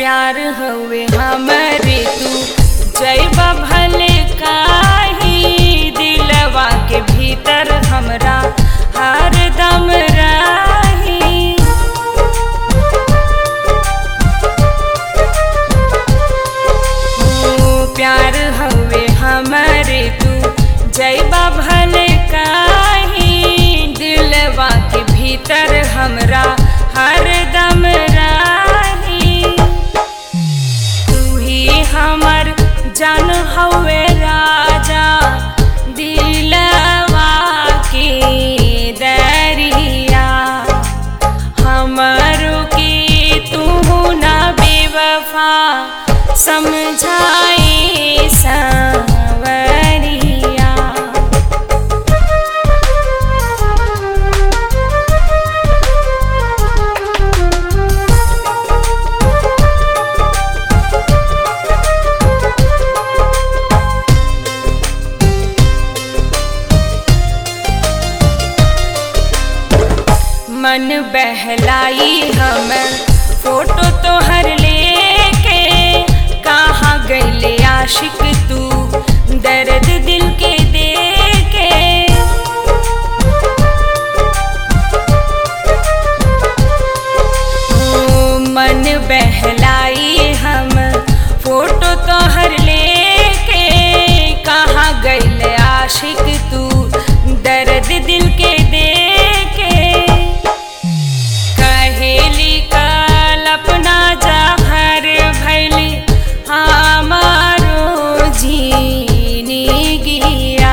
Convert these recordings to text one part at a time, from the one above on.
प्यार हवे हमरे तू जैबा भले काही दिलवा के भीतर हमरा हर दम रही ओ प्यार हवे हमरे तू जैबा भले काही दिलवा के भीतर हमरा हर दम रही तू ही हमर जान हवे राजा दिलवा के दरिया हमरो के तू ना बेवफा समझाए सावरिया मन बहलाई हम फोटो तोहर लेके कहाँ गईले आशिक तू दर्द दिल के देके ओ मन बहलाई हम फोटो तोहर लेके कहाँ गईले आशिक तू दर्द दिल के देके कहेली कल्पना जहर भैली हमारो जीनी गिया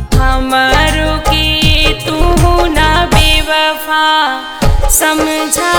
हमारो के तू ना बेवफा समझा